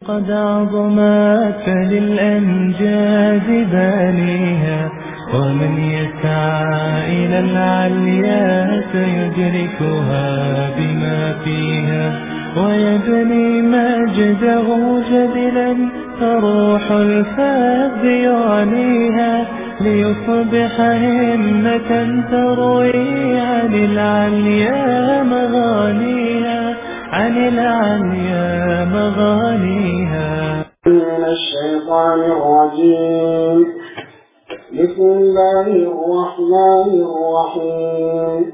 قد عظمت للأمجاد بانيها ومن يسعى إلى العليا سيدركها بما فيها ويبني مجده جدلا فروح الفذ يعنيها ليصبح همة تروي عن العليا مغانيها عن العليا مغانيها من الشيطان الرجيم بسم الله الرحمن الرحيم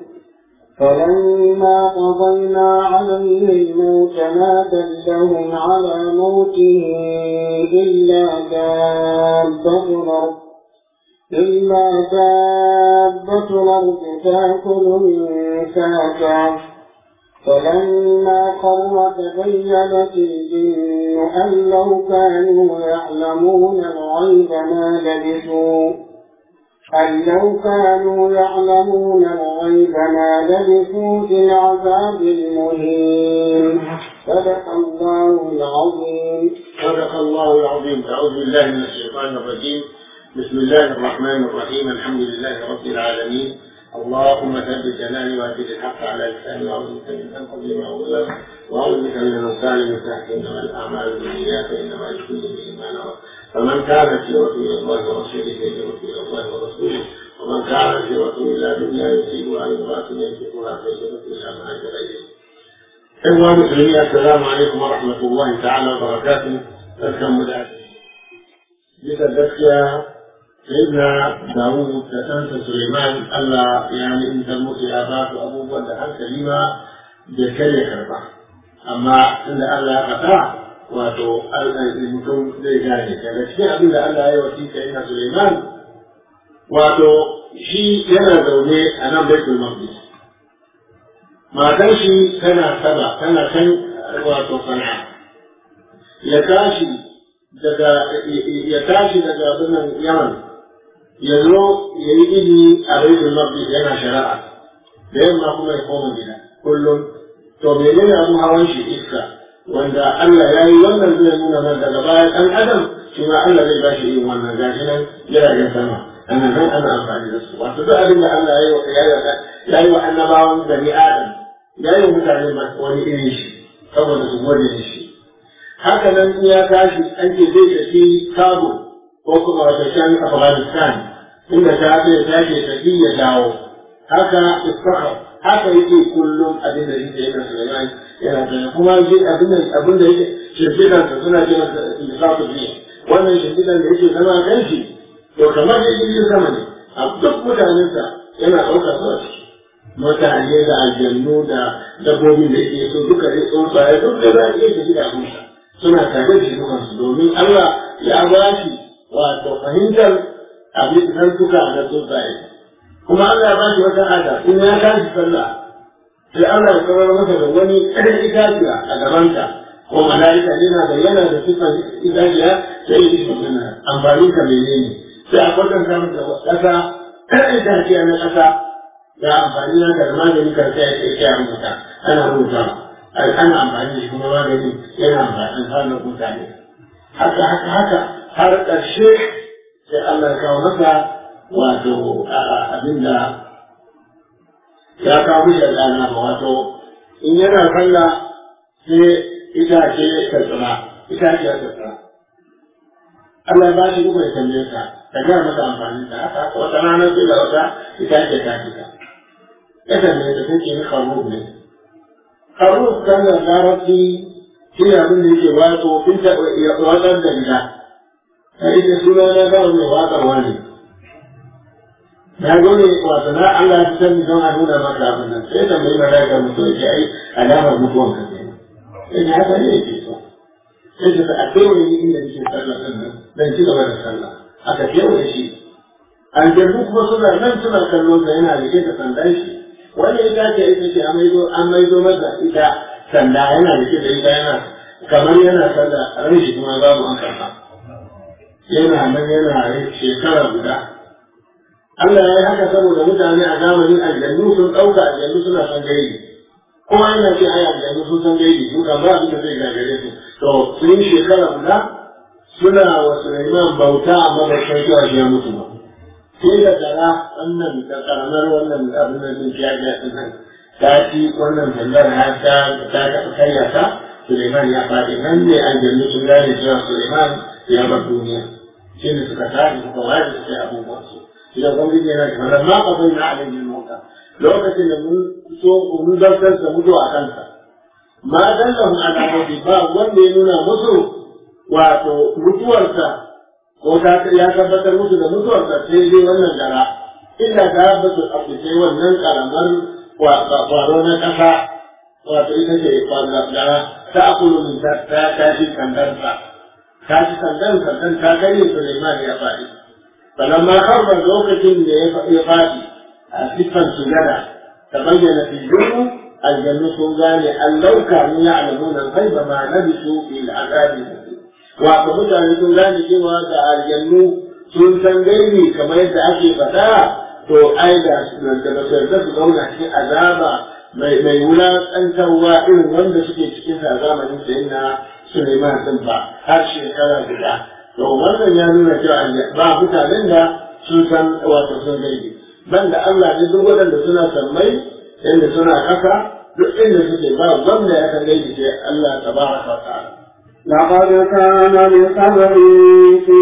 فلما قضينا عليه الموت ما دلهم على موته إلا دابة الأرض إلا دابة الأرض تأكل من ساكه فلما قر تبينت الجن أن لو كانوا يعلمون الغيب ما لبثوا أن لو كانوا يعلمون الغيب ما لبثوا في العذاب المهين صدق الله العظيم صدق الله العظيم أعوذ بالله من الشيطان الرجيم بسم الله الرحمن الرحيم الحمد لله رب العالمين اللهم ثبت جناني وأجل الحق على لساني وأعوذ بك من أن أظلم أو أظلم وأعوذ بك من أن أسالم من تحت إنما الأعمال بالنيات وإنما لكل امرئ ما نوى فمن كانت هجرته إلى الله ورسوله فهجرته إلى الله ورسوله ومن كانت هجرته إلى دنيا يصيبها عن امرأة يمسكها فهجرته إلى ما هاجر إليه. إخوة المسلمين السلام عليكم ورحمة الله تعالى وبركاته. أذكر مدعاة. bisa gaskiya sayyidina Dawud da ɗansa Suleiman Allah ya ni'imtar musu ya ba su abubuwan da hankali ma bai kai ya karba amma tunda Allah ya faɗa wato mutum zai gane daga cikin abin da Allah ya yi wasi sayyidina Suleiman wato shi yana zaune a nan Baitul Maqdis matan shi tana saba tana kan wato sana'a ya tashi daga ya tashi daga birnin Yaman ya zo ya yi ilimi a Baitul Maqdis yana shari'a da yamma kuma ya koma gida kullum to menene abun hawan shi iska wanda Allah ya yi wannan zai nuna nan daga bayan ɗan adam shi ma Allah zai ba shi yin wannan gashi nan jiragen sama ana nan ana amfani da su wato duk abin da Allah ya yi wa annabawan bani adam ya yi wa mutane wani irin shi saboda su gode da shi haka nan in ya tashi an ce zai tafi Kabul ko kuma wata can Afghanistan inda ta ce ta ce tafi ya dawo haka Isfahan haka yake kullum abin da yake yana Sulaiman yana da kuma shi abin da abin da yake shimfidan sa suna ce masa Isfahu biya wannan shimfidan da yake zama kan shi to kamar da yake sama ne a duk mutanensa yana ɗaukar su a ciki mutane da aljannu da dabbobin da yake so duka dai tsuntsaye duk da za a iya tafi da abinsa suna tare da shi dukansu domin Allah ya ba shi wato fahimtar abin zantuka na tsuntsaye kuma Allah ya ba shi wata ada in ya tashi sallah sai Allah ya kawar masa da wani ɗan itaciya a gabanta ko mala'ika yana da yana da sifan itaciya sai ya ishi suna amfani ka menene sai a kwatanta masa ƙasa ɗan itaciya na ƙasa ga amfani na da magani kan sai ya ce ya rubuta ana rubutawa ana amfani da shi kuma magani yana amfani hannun mutane haka haka haka har ƙarshe sai Allah ya kawo masa wato abinda ya kawo mishi al'ana ba wato in yana sallah sai itace ta tsira itace ta tsira Allah ba shi kuma ya tambaye ka ka gaya masa amfani da haka haka wata rana sai da wata itace ta fita ya tambaye ta sai ke ni kharub ne haruf kan da larabci shi ne abin da yake wato in ta watsar da gida ta ita suna na ba mai watsarwa ne na gode wato na Allah ya san don a nuna maka abin nan sai tambayi malaika mutu ya ai alamar mutuwan ka ne sai ne haka ne yake so sai ta a kewaye ni inda nake sallah din nan dan ci gaba da sallah aka kewaye shi aljannu kuma suna nan suna kallon sa yana rike da sandan shi wani ita ce ita ce an maido masa ita sanda yana rike da ita yana kamar yana sanda ran shi kuma babu an karba yana nan yana shekara guda Allah ya yi haka saboda mutane a zamanin aljannu sun ɗauka aljannu suna san gaibi kowa yana ce ai aljannu sun san gaibi su kan ba abin da zai gagare su to sun shekara guda suna wa Sulaiman bauta amma bai kai cewa shi ya mutu ba sai da gara wannan da karamar wannan abin da zai fiya da nan ta ci wannan sandar har ta ta kayya ta Suleiman ya faɗi nan ne aljannu sun gane cewa Suleiman ya bar duniya shi ne suka tashi suka waje su sai abubuwan su shi da gwamnati yana da mana ma kafin na alayhin mota lokacin da mun so mun zartar da mutu a kansa ma dallahu ala mawdi ba wanda ya nuna musu wato mutuwarsa ko ta ya tabbatar musu da mutuwarsa sai dai wannan gara illa ta basu abu sai wannan karamar kwaro na kasa wato ita ce gara ta akulu min ta ta shi kandarsa ta shi kandan kandan ta gani Sulaiman ya faɗi falamma harba lokacin da ya faɗi a siffan sujada ta bayyana fi jurmu aljannu sun gane an lauka ni ya alamuna ghaiba ma nabisu fil azabi wato mutane sun gane cewa da aljannu sun san gaibi kamar yadda ake faɗa to ai da da ba su yarda su zauna cikin azaba mai mai wulaƙantarwa irin wanda suke cikin sa zamanin sayin na Suleiman din ba har shekara guda to wannan ya nuna cewa ba mutanen da sun san wato sun gaibi banda Allah ne duk waɗanda suna sammai inda suna ƙasa duk inda suke ba wanda ya san gaibi sai Allah tabaraka wa ta'ala لقد كان لصبر في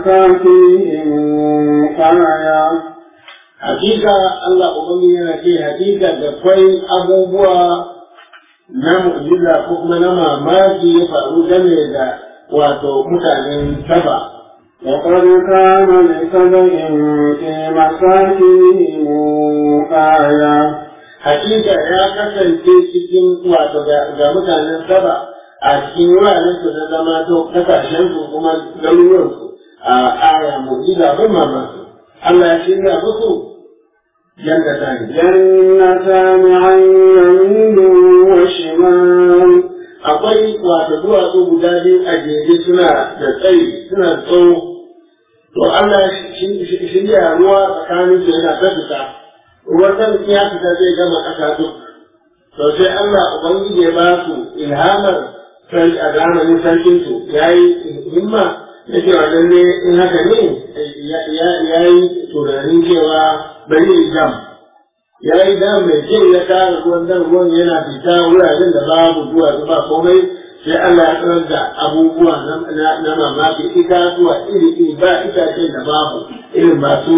مساكنهم آية hakika Allah Ubangiji yana ce hakika da kwai abubuwa na mu'jiza ko kuma na mamaki ya faru game da wato mutanen saba. لقد كان لسبع في مساكنهم آية Hakika ya kasance cikin wato ga mutanen saba a cikin wuraren su na zama to kasashen su kuma garuruwan su a aya mu'jiza ban mamaki. Allah ya shirya musu جنتان جنتان عن يمين وشمال akwai wato duwatsu guda biyu a jere suna da tsayi suna da tsawo to Allah shirya ruwa tsakanin su yana ta fita ruwan nan ya fita zai gama ƙasa duk to sai Allah ubangiji ya ba su ilhamar sai a zamanin sarkin su yayi himma ya ce wa lalle in haka ne ya yi tunanin cewa bari yi jam ya yi dam mai kyau ya kara ruwan nan ruwan yana fita wuraren da babu zuwa ba komai sai Allah ya tsanar da abubuwa na mamaki itatuwa iri iri ba itacen da babu irin masu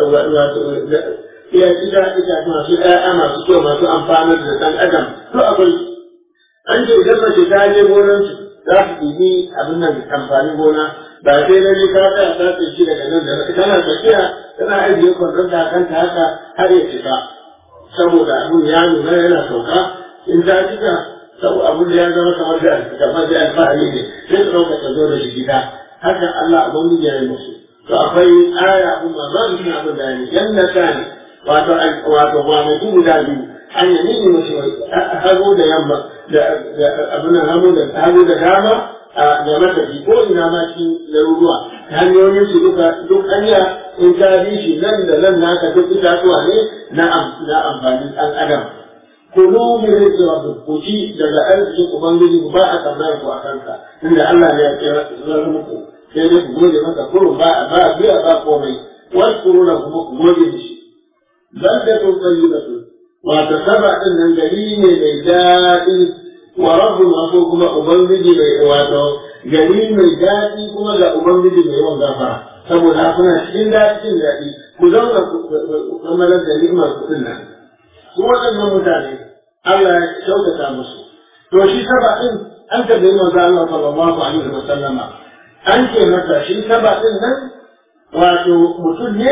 iya ita ita masu ƴaƴa masu kyau masu amfanar da ɗan adam to akwai an ce idan mace ta je gonar su za su ɗibi abin nan amfanin gona ba sai lalle ka tsaya ta tsinci daga nan da tana tafiya tana ajiye kwandon da kanta haka har ya cika saboda abin ya nuna yana sauka in ta cika saboda abin da ya zama kamar da kamar da alfahari ne sai su ɗauka ta zo da shi gida haka Allah abin ya yi musu to akwai aya abin ma ba su abin da ya yi jannata ne wato wato kwanaki guda biyu an yi nini mace hagu da yamma da abin nan hagu da hagu da dama da matafi ko ina ma cikin garuruwa hanyoyin su duka duk hanya in ka bi shi nan da nan naka duk itatuwa ne na amfanin ɗan adam kulu min rizqi rabbikum ku ci daga arzikin ubangiji ku ba a kamar ku a kanka inda Allah ne ya kira zan muku sai dai ku gode masa kurun ba ba biya ba komai wasu na kuma ku gode mishi baldatun tayyibatun wato saba din nan gari ne mai daɗi wa rabbul ko kuma ubangiji mai wato gari mai daɗi kuma ga ubangiji mai yawan gafara saboda kuna cikin daɗin daɗi ku zauna ku kamalar da ni'imar kuɗin nan su waɗannan mutane Allah ya kyautata musu to shi saba din an tabbai manzo Allah sallallahu alaihi wa sallama an ce masa shi saba din nan wato mutum ne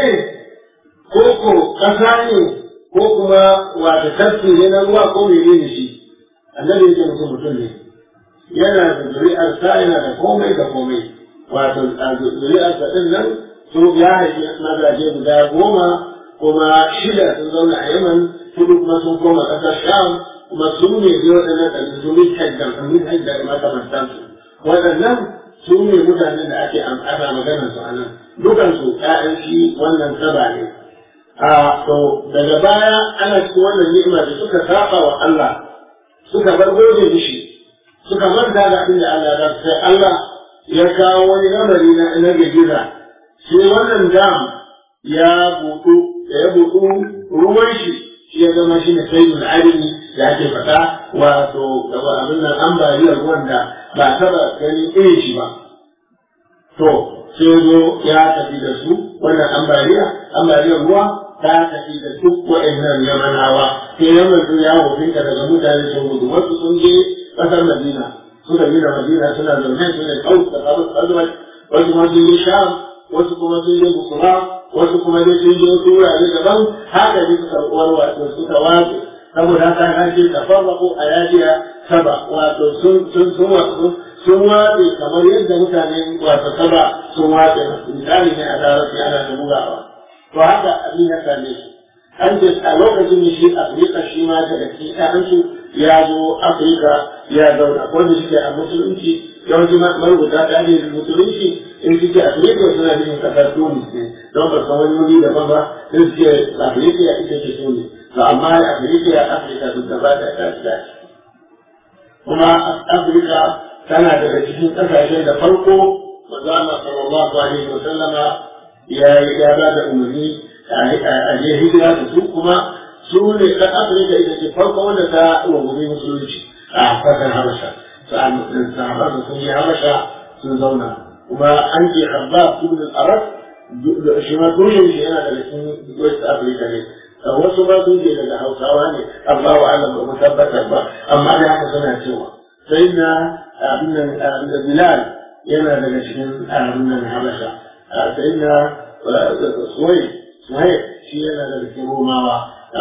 ko ko ƙasa ne ko kuma wata tafki ne na ruwa ko mene ne shi annabi yake mutum mutum ne yana da zuri'ar sa yana da komai da komai wato zuri'ar sa din nan su ya haifi mazaje guda goma kuma shida sun zauna a yaman hudu kuma sun koma ƙasar sham kuma su ne ne waɗannan ɗan su ne hajjar su ne hajjar makamantansu waɗannan su ne mutanen da ake ana maganar su a nan dukansu ƴaƴan shi wannan saba ne a to daga baya ana cikin wannan ni'ima da suka saba wa Allah suka bar gode mishi suka manta da abin da Allah ya sai Allah ya kawo wani lamari na na gajiza sai wannan dam ya buɗu da ya buɗu ruwan shi shi ya zama shi ne sayyidul alimi da ake faɗa wato abin nan ambaliyar ruwan da ba taɓa ganin irin shi ba to sai zo ya tafi da su wannan ambaliya ambaliyar ruwa ta tafi da duk wa'annan yamanawa sai yaman sun ya wofinta daga mutane sun gudu wasu sun je ƙasar madina suka gina madina suna zaune su ne kawai da kabin azumai wasu kuma sun je sham wasu kuma sun je busura wasu kuma dai sun je wasu wurare daban haka ne suka warwatsu suka wace saboda haka an ce tafarraku a yajiya saba wato sun sun sun wato sun watse kamar yadda mutane wato saba sun watse misali ne a larabci ana ta bugawa to haka abin ya same shi an ce a lokacin da shi afirka shi ma daga cikin ƴaƴansu ya zo afirka ya zauna wanda suke a musulunci yawanci marubuta ta ne musulunci in suke afirka suna nufin kasar tunis ne don ba san wani wuri daban ba sai suke afirka ya ita ce tunis to amma afirka ya afirka duk gaba da ta ta kuma afirka tana daga cikin kasashen da farko manzo Allah sallallahu alaihi wa sallama ya ya ba da umarni a je hijira da su kuma su ne ɗan afirka ita ce farko wanda ta rungumi musulunci a kasar habasha sahabar da sun yi habasha sun zauna kuma an ce habab ibn al-arab shi ma tushen shi yana daga cikin west africa ne wasu ma sun je daga hausawa ne amma wa Allah ba mu tabbatar ba amma da haka suna cewa sai na abin nan bilal yana daga cikin abin nan habasha sai na suwai suwai shi yana daga cikin romawa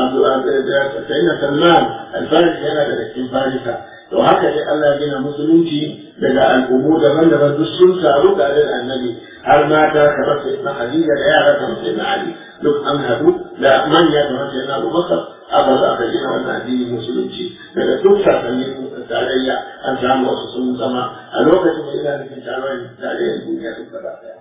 sai na salman alfarisi yana daga cikin farisa to haka dai Allah ya gina musulunci daga al'ummu daban-daban duk sun taru tare da annabi har mata kamar sai na Khadija da yara kamar sai na Ali duk an haɗu da manya kamar sai na Abubakar aka zo aka gina wannan addinin musulunci daga duk sasannin tarayya an samu wasu sun zama a lokacin da ina nufin taron tarayyar duniya duk gaba ɗaya.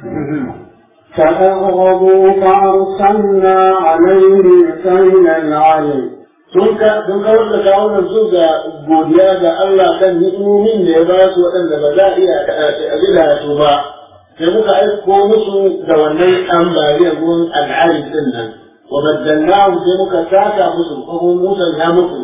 فأغضبوا فأرسلنا عليهم سيل العلم sun kawar da kawunan su ga godiya ga Allah kan ni'imomin da ya ba su waɗanda ba za a iya ajila su ba sai muka aiko musu da wannan ambaliyar ruwan al'ari din nan wa baddalnahu sai muka saka musu ko musa ya musu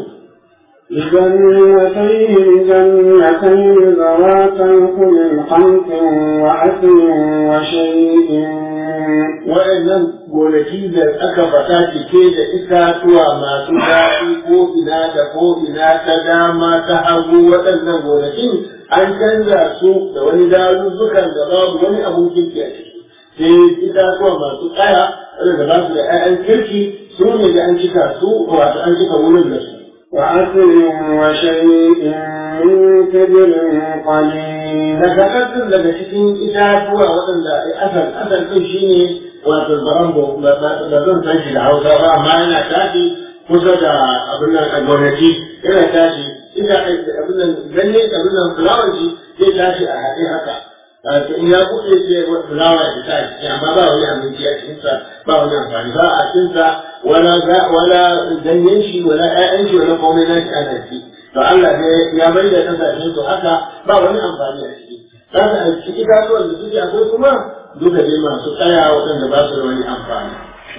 لجنتين جنتين ذواتي كل خمس وعسل وشيء wa'annan gonaki da aka fata cike da itatuwa masu daɗi ko ina da ko ina ta dama ta hagu waɗannan gonakin an canza su da wani dazuzzukan da babu wani abun kirki a ciki sai itatuwa masu tsaya waɗanda ba su da 'ya'yan kirki su ne da an cika su wato an cika wurin da su وعسل وشيء من كبر قليل daga ƙasar daga cikin itatuwa waɗanda asal asal ɗin shi ne wato barambo ba zan san shi da hausa ba amma yana tashi kusa da abin nan a gonaki yana tashi ina abin nan ganye abin nan fulawar shi zai tashi a haɗe haka to in ya buɗe sai fulawa ya fita a ciki amma ba wani abinci a cikinsa ba wani amfani ba a cikinsa wala wala ganyen shi wala ƴaƴan shi wala komai na shi ana ci to Allah ne ya bai da kasashen su haka ba wani amfani a ciki kaga a ciki kasuwar da suke akwai kuma duka dai masu tsaya waɗanda ba su da wani amfani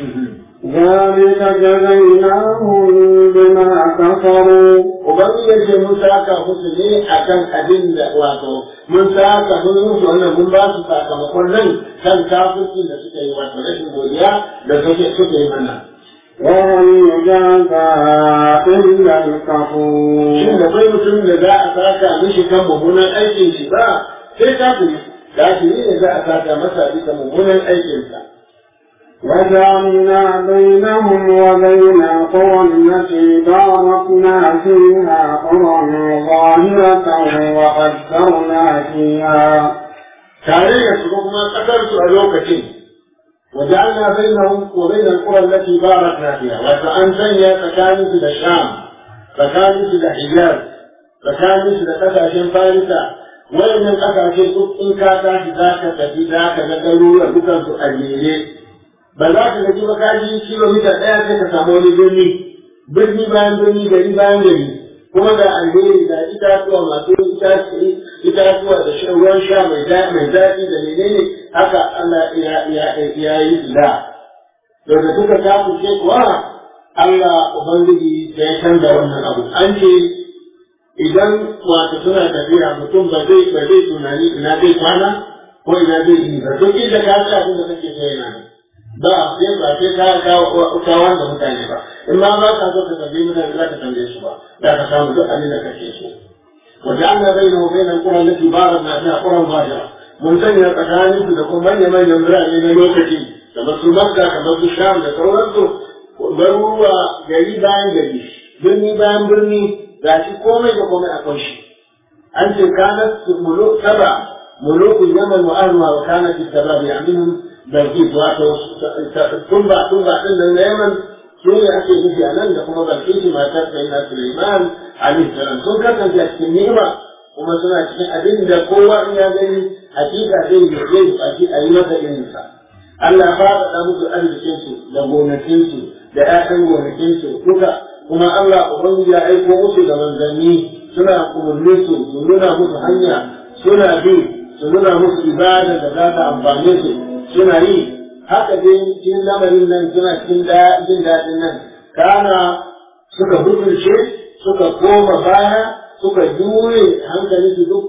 ذلك جزيناهم بما كفروا Ubangiji ya ce mun saka musu ne akan abin da wato mun saka mun musu wannan mun ba su sakamakon nan kan kafirci da suka yi wato rashin godiya da suke suke yi mana. وهل يجازى إلا Shin الكفور da bai mutum da za a saka mishi kan mummunan aikin shi ba sai kafiri kafiri ne za a saka masa bisa mummunan aikinsa. وجعلنا بينهم وبين القرى التي باركنا فيها قرى ظاهرة وقدرنا فيها tare da su kuma kasar su a lokacin وجعلنا بينهم وبين القرى التي باركنا فيها وأن سنيا تكانس الشام تكانس الحجاز تكانس لقساشين فارسة وإن القساشين إن كاتا ذاك تفي ذاك نقلوا لبكا سؤاليه ba za ka gaji ba kaji kilomita ɗaya sai ka samu wani birni birni bayan birni gari bayan gari kuma ga alheri ga itatuwa masu itatuwa da shan ruwan sha mai daɗi da menene haka Allah ya yi da to da suka kafurce kuwa Allah Ubangiji ya canza wannan abu an ce idan wato suna tafiya mutum ba zai ba zai tunani ina zai kwana ko ina zai yi ba duk inda ka ga abin da kake so yana ba sai ba sai ka ka wanda mutane ba in ma ba ka so ka tambayi mutane za ka tambaye su ba za ka samu duk abin da kake so وجعلنا بينه وبين القرى التي باركنا فيها قرى ظاهرة mun sanya tsakanin su da kuma manya-manyan birane na lokaci kamar su makka kamar su sham da sauransu garuruwa gari bayan gari birni bayan birni ga shi komai da komai akwai shi an ce kanat muluk saba mulukun yaman wa ahluha wa kanat sababi aminhum balqis wato tumba tumba din nan na yaman su ne ake nufi a nan da kuma balqis matar sayyidina Sulaiman alaihi salam sun kasance a cikin ni'ima kuma suna cikin abin da kowa in ya gani hakika zai yi zai baki a yi masa irinsa Allah ya faɗaɗa musu arzikinsu da gonakinsu da ‘ya'yan gonakinsu duka kuma Allah Ubangiji ya aiko musu da manzanni suna umarni su su nuna musu hanya suna bi su nuna musu ibada da za ta amfane su suna yi haka dai cikin lamarin nan suna cikin jin daɗin nan kana suka hukunce suka koma baya suka jure hankali su duk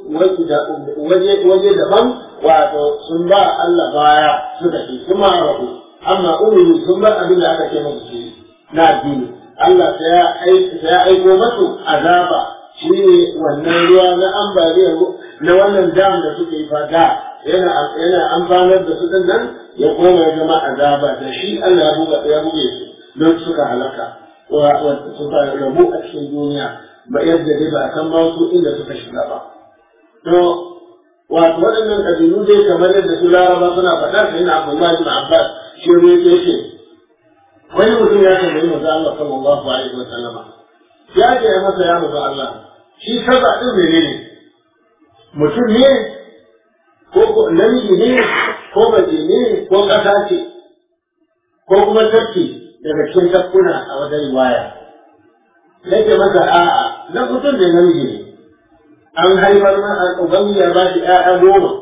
waje waje daban wato sun ba Allah baya suka ce kuma rabu amma umuru sun bar abin da aka ce musu su na addini Allah sai ya aiko masu azaba shi ne wannan ruwa na ambaliyar na wannan dam da suke yi fada yana yana amfanar da su din nan ya koma ya zama azaba da shi Allah ya buga ya buge su don suka halaka wa suka rabu a cikin duniya ba yadda dai ba a san ba wasu inda suka shiga ba. To, wato waɗannan ƙabilu dai kamar yadda su laraba suna faɗa sai na Abdullahi bin Abbas shi ne ya ce wani mutum ya tambayi manzo Allah sallallahu alaihi wa sallama ya ce ya masa ya manzo Allah shi saba din menene mutum ne ko ko namiji ne ko mace ne ko ƙasa ce ko kuma tafki daga cikin tafkuna a wajen riwaya nake masa a'a na mutum da namiji ne an haifar na ubangi ya ba shi ƴaƴa goma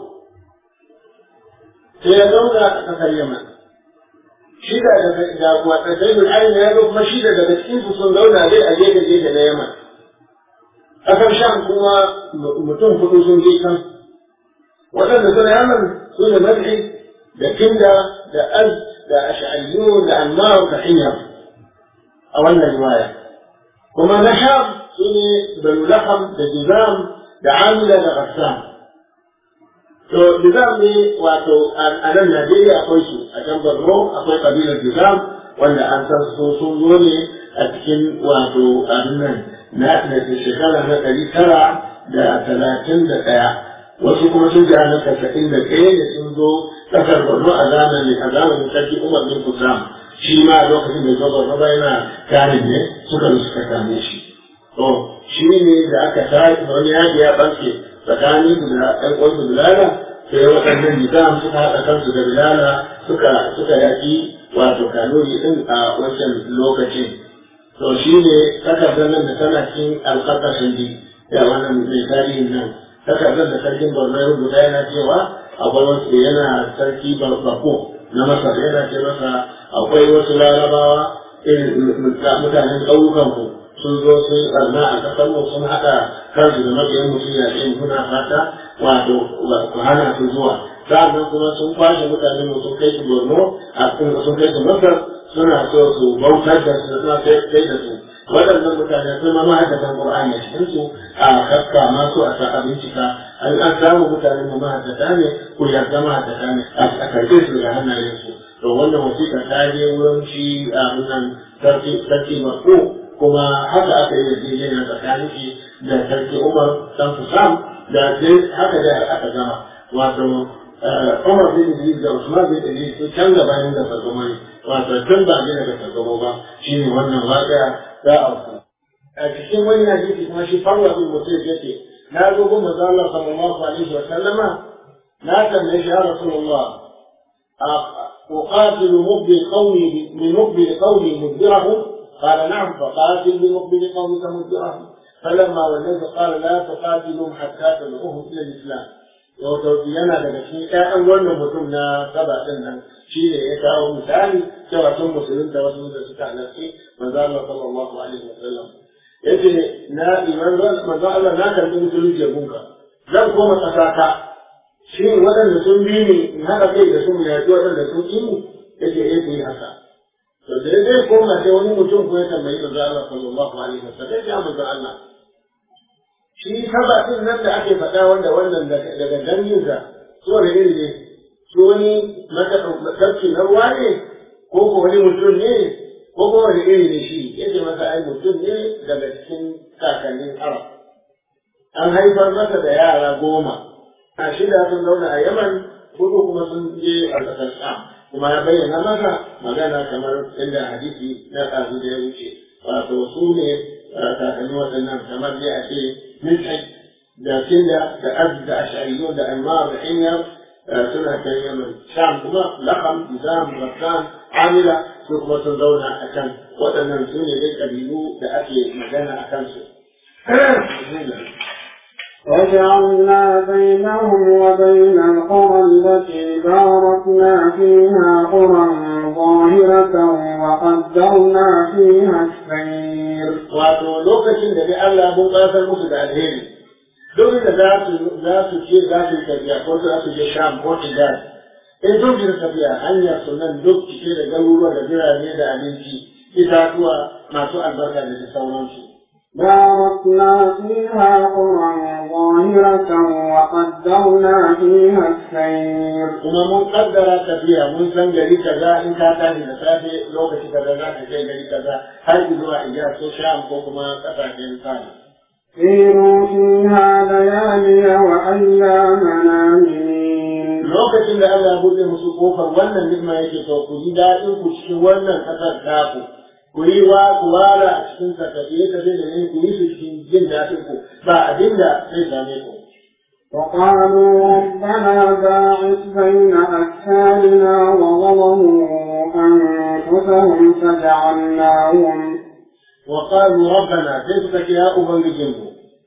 sai ya zauna a ƙasar yaman shi da daga da wata sai bin ayin ya zo kuma shi da daga cikin su sun zauna dai a gefe gefe na yaman ƙasar sham kuma mutum hudu sun je kan waɗanda suna yaman su ne madhi da kinda da az da ash'ariyun da ammar da hiyar a wannan riwaya kuma na sham su ne banu laham da jizam da amila da qassam to jizam ne wato a nan najeriya akwai su a can borno akwai kabilar jizam wanda an san su sun zo ne a cikin wato abin nan na shekara na ɗari tara da talatin da ɗaya wasu kuma sun jira na tasa'in da ɗaya ne sun zo ƙasar borno a zamanin a zamanin sarki umar bin kusam shi ma a lokacin da zo borno ba yana kanin ne suka suka kame shi to shi ne da aka tashi wani yaƙi ya ɓarke tsakanin su da ɗan ƙwansu bilala sai waɗannan nizam suka haɗa kansu da bilala suka suka yaƙi wato kanuri ɗin a wancan lokacin to shi ne takardar nan da tana cikin alƙarƙashin di ya wannan mai tarihin nan takardar da sarkin borno ya rubuta yana cewa akwai wasu yana sarki bako na masar yana ce masa akwai wasu larabawa irin mutanen ƙauyukanku sun zo sun yi ɓarna a ƙasar mu sun haɗa kansu da mabiyan mutum ya ce muna fata wato ku hana su zuwa sa'annan kuma sun kwashe mutane mu sun kai su borno a sun kai su masar suna so su bautar da su suna kai da su waɗannan mutane sun ma mahaddatan qur'ani a cikin su a kakka masu a sa bincika an an samu mutane mu mahaddata ne ku yarda mahaddata ne a karɓe su daga hannayen su to wannan wasiƙa ta je wurin shi a wannan sarki sarki mako kuma haka aka yi yarjejeniya tsakanin shi da sarki Umar dan Fusam da dai haka da aka gama wato Umar bin Idris da Usman bin Idris su can gabanin da sargamo ne wato tun ba ne daga sargamo ba shine wannan waƙa za a wasu a cikin wani hadisi kuma shi farwa bin mutum yake na zo gun manzo Allah sallallahu alaihi wa sallama na tambaye shi ya Rasulullah أقاتل مقبل قومي بمقبل قومي مدبرهم قال نعم فقاتل بمقبل قومك مدبرهم فلما والنبي قال لا تقاتلهم حتى تدعوهم الى الاسلام wato yana daga cikin ƴaƴan wannan mutum na saba din nan shi ne ya kawo misali cewa sun musulunta wasu da suka halarci manzo Allah sallallahu alaihi wasallam yace na iman manzo Allah na karbi musulunci gunka zan koma kasata shi waɗanda sun bi ni in haɗa kai da su mu yaƙi waɗanda sun ƙi mu yace eh ku yi haka to da zai koma sai wani mutum ko ya tambayi manzo Allah sallallahu alaihi wasallam ya manzo Allah shi saba din nan da ake faɗa wanda wannan daga danginsa su wani iri ne su wani matsarki na ruwa ne ko ko wani mutum ne ko ko wani iri ne shi yake masa ai mutum ne daga cikin kakannin arab an haifar masa da yara goma a shida sun zauna a yaman hudu kuma sun je a ƙasar sham kuma ya bayyana masa magana kamar inda hadisi na ɗazu da ya wuce wato su ne kakanni waɗannan kamar dai a ce ملحد da kinda da abd da ash'ariyun da anmar da himyar suna kan yaman sham kuma lakam nizam rakkan amila su kuma sun zauna a can waɗannan su ne dai ƙabilu da ake magana a kansu وجعلنا بينهم وبين القرى التي باركنا فيها قرى ظاهرة وقدرنا فيها السير wato lokacin da dai Allah mun ƙasar musu da alheri duk da za su za su ce za su yi tafiya ko za su je Sham ko Hijaz in sun ji tafiya hanyar su nan duk cike da garuruwa da birane da abinci itatuwa masu albarka da sauransu باركنا فيها قرى ظاهرة وقدرنا فيها السير kuma mun kaddara tafiya mun san gari kaza in ka tashi da safe lokaci kaza za ka kai gari kaza har zuwa Hijaz ko Sham ko kuma kasashen Sani سيروا فيها ليالي وأيامنا آمنين lokacin da Allah ya buɗe musu kofar wannan ni'ima yake to ku ji daɗin ku cikin wannan ƙasar taku ku yi wa ku wala a cikin sa tafiye tafiye da ne ku yi su cikin jin daɗin ku ba abin da zai same ku وقالوا ربنا باعث بين أسفارنا وظلموا أنفسهم فجعلناهم وقالوا ربنا كيف يا أبنجيكم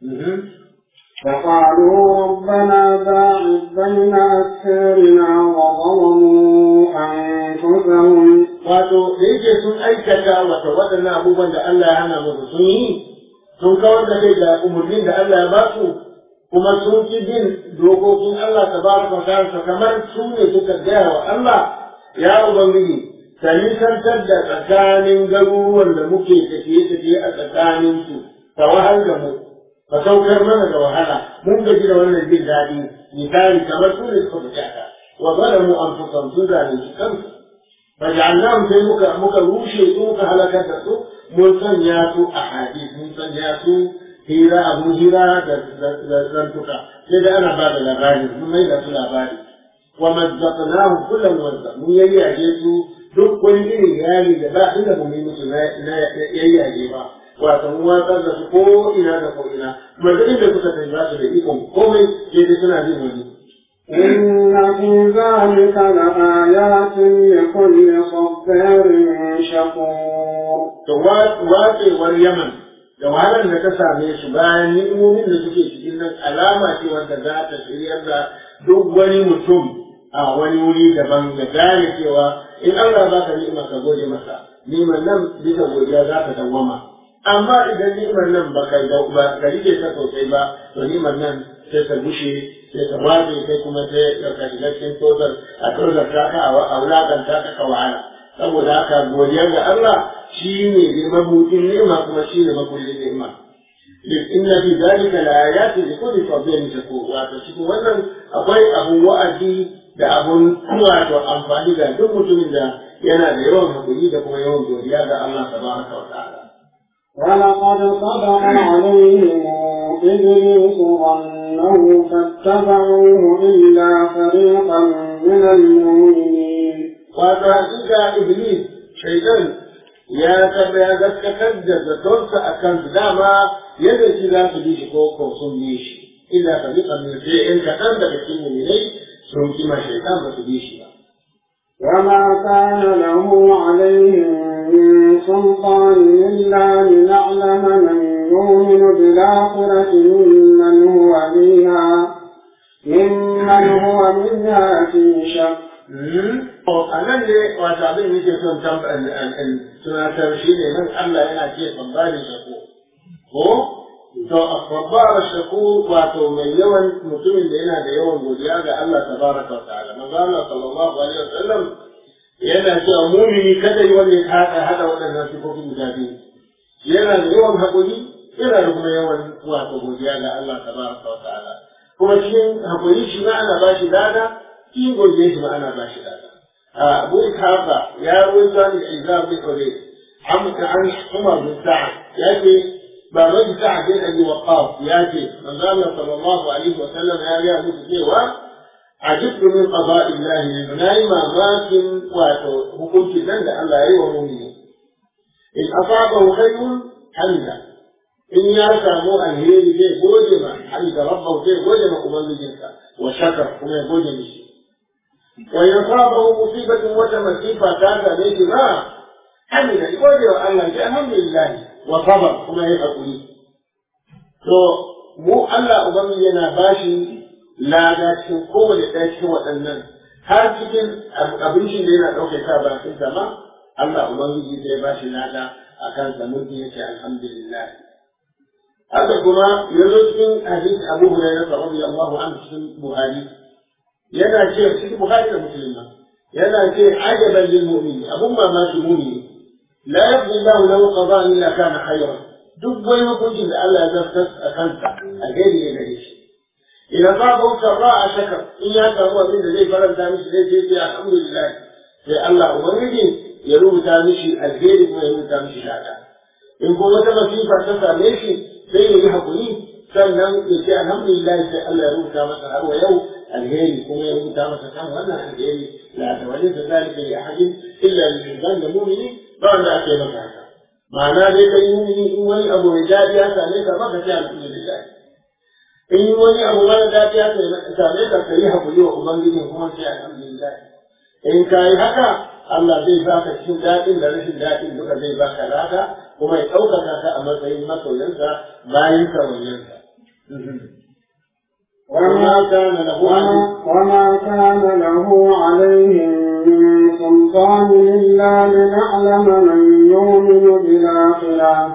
فقالوا ربنا باعث بين أسفارنا وظلموا أنفسهم wato da yake sun aikata wata waɗannan abubuwan da Allah ya hana musu sun yi sun kawar da kai da umarnin da Allah ya ba su kuma sun ki bin dokokin Allah ta ba su kamar su ne suka gaya wa Allah ya Ubangiji ka nisantar da tsakanin garuruwan da muke tafiye-tafiye a tsakanin su ka wahal da mu ka saukar mana da wahala mun gaji da wannan jin daɗi misali kamar su ne suka fi wa zalamu anfusahum sun zalunci kansu فجعلناهم sai muka muka rushe su muka halakar da su mun sanya su a hadis mun sanya su hira abun hira da zantuka sai da ana ba da labari mun mai da su labari wa mazzaqnahum kullu muwazzaq mun yayyage su duk wani irin yari da ba inda mu yi musu na yayyage ba wato mun watsar da su ko ina da ko ina kuma duk inda suka tafi ba su da ikon komai sai dai suna jin wani إن في ذلك لآيات لكل صبار شكور to watsewar Yaman da wahalar da ta same su bayan ni'imomin da suke cikin nan alama ce wanda za ta shiryar da duk wani mutum a wani wuri daban da gane cewa in Allah ba ka ni'ima ka gode masa ni'imar nan bisa godiya za ta dawwama amma idan ni'imar nan ba ka ba ka rike ta sosai ba to ni'imar nan sai ta bushe sai ta waje sai kuma sai ka shiga cikin tozar a tozar ta ka a wulakanta ka ka wahala saboda haka godiya ga Allah shi ne da mabuɗin ni'ima kuma shi ne mabuɗin ni'ima inna fi zalika la ayatin li kulli sabirin shakur wato cikin wannan akwai abun wa'azi da abun wato amfani ga duk mutumin da yana da yawan hakuri da kuma yawan godiya ga Allah tabaraka wa ta'ala ولقد صدق عليهم إبليس ظنه فاتبعوه إلا فريقا من المؤمنين wato hakika iblis shaitan ya taba ya gaskatar da zatonsa a kan dama yadda shi za su bi shi ko ko sun bi shi illa ka bi kamin sai in kaɗan daga cikin muminai sun kima shaitan ba su bi shi ba. وما كان له عليهم من سلطان إلا لنعلم من يؤمن بالآخرة ممن هو منها ممن هو منها في شك a nan ne wata abin da yake son tunatar shi ne nan Allah yana ce tsabbari shako ko to babbar shako wato mai yawan mutumin da yana da yawan godiya ga Allah tabaraka wa ta'ala manzo Allah sallallahu alaihi wasallam yana cewa mumini kada yi wanda ya hada hada waɗannan sifofin guda biyu yana da yawan haƙuri yana da kuma yawan wato godiya ga Allah tabaraka wa ta'ala kuma cikin haƙuri shi ma ana bashi lada cikin godiya shi ma ana bashi lada أبو إسحاق يا رويت عن العزام بن حبيب عمك عن عمر بن سعد يأتي بابن سعد بن أبي وقاص يأتي من قال صلى الله عليه وسلم يا يا مسلم عجبت من قضاء الله للبناء ما ماكن وحكمت ذنب الله أيوة مؤمنين إن أصابه خير حمد إن يرسموا الهيل في بوجمة حمد ربه في بوجمة أمم جنسا وشكر كما بوجمة ويصابه مصيبة وتمسيفة كانت عليه ما حمد يقول الله الحمد لله وصبر كما يقول to mu Allah Ubangiji yana bashi lada cikin kowane ɗaya cikin waɗannan har cikin abincin da yana ɗauke ka bakin sama Allah Ubangiji zai bashi lada a kan sa mutum yake alhamdulillah haka kuma yanzu cikin hadisi Abu Hurairah radiyallahu anhu cikin Buhari yana ce cikin Bukhari da Muslim yana ce ajaban lil mu'min abun mamaki mu'mini la yaqdi Allahu lahu qada'an illa kana khayran duk wani hukuncin da Allah ya zartar a kansa a gari ne gare shi idan ba ba ka ba a shaka in ya samu abin da zai faranta mishi zai ce sai alhamdulillah sai Allah ubangiji ya rubuta mishi alheri kuma ya rubuta mishi lada in ko wata masifa ta same shi sai ya yi hakuri sannan ya ce alhamdulillah sai Allah ya rubuta masa har wa yau alheri kuma ya rubuta masa kan wannan alheri la tawalli da zalika li ahadin illa lil da mu'mini ba wanda ake maka haka ma'ana dai kai mu'mini in wani abu mai dadi ya same ka ba ka ce alhamdulillah in wani abu mara dadi ya same ka ka yi hakuri wa ubangiji kuma sai alhamdulillah in ka yi haka Allah zai baka cikin daɗin da rashin daɗin duka zai baka lada kuma ya ɗaukaka ka a matsayin masoyansa bayan kawayensa. وما كان له وما كان له عليهم من سلطان إلا لنعلم من يؤمن بالآخرة